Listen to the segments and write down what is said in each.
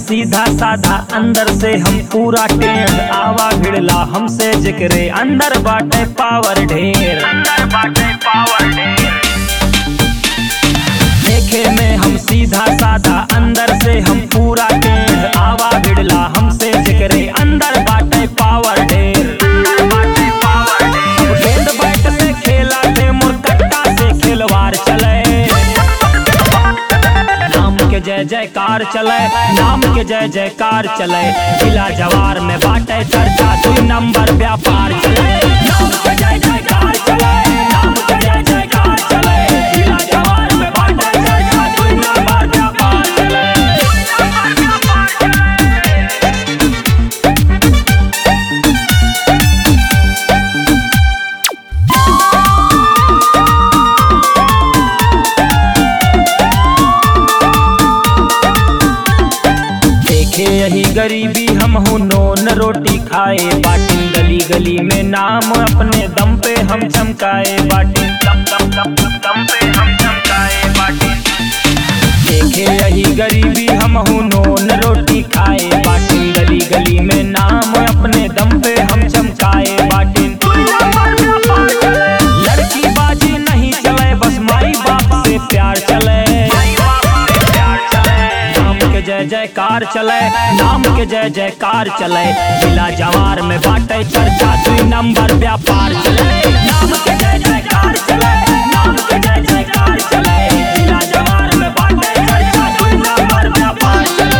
सीधा साधा अंदर से हम पूरा टेढ़ आवा भिड़ला हमसे जिक्रे अंदर बाटे पावर ढेर अंदर बाटे पावर ढेर देखे में हम सीधा साधा अंदर से हम पूरा टेढ़ आवा भिड़ला हमसे जिक्रे अंदर बाटे पावर ढेर अंदर बाटे पावर ढेर गेंद बैट से खेला थे मुरकट्टा से खिलवाड़ चले नाम के जय जयकार चले नाम के जय जयकार चले जिला जवार में बाटे चर्चा दुई नंबर व्यापार चले नाम के जय जयकार चले नाम के जय जयकार चले जिला जवार में बाटे चर्चा दुई नंबर व्यापार चले देखे यही गरीबी हम हूँ नोन रोटी खाए बाटिन गली गली में नाम अपने दम पे हम चमकाए बाटिन दम दम दम दम दम पे हम चमकाए बाटिन देखे यही गरीबी हम हूँ नोन रोटी खाए बाटिन गली गली में नाम अपने दम पे हम चमकाए बाटिन लड़की बाजी नहीं चले बस माई बाप से प्यार चले नाम के जय जयकार चले नाम के जय जयकार चले जिला जवार में बाटे चर्चा दुई नंबर व्यापार चले नाम के जय जयकार चले नाम के जय जयकार चले जिला जवार में बाटे चर्चा दुई नंबर व्यापार चले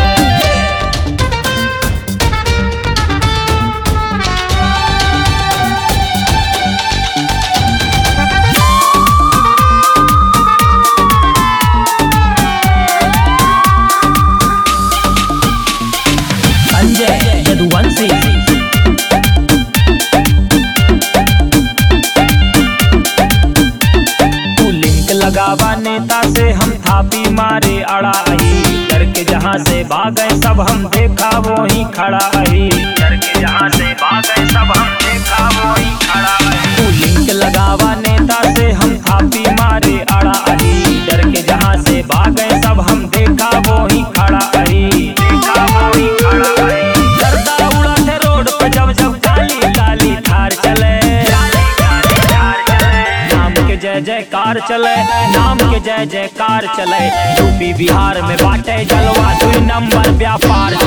संजय यदुवंशी तू लिंक लगावा नेता से हम थापी मारे अड़ा आई डर के जहाँ से भागे सब हम देखा वो ही खड़ा आई डर के जहाँ से भागे सब हम देखा वो ही खड़ा आई तू लिंक लगावा नेता से हम थापी मारे अड़ा आई डर के जहाँ से भागे सब हम देखा वो ही खड़ा आई देखा वो ही खड़ा आई गर्दा उड़ा थे रोड पे जब जब काली काली थार चले नाम के जय जयकार चले नाम के जय जयकार चले यूपी बिहार में बाटे जलवा दुई नंबर व्यापार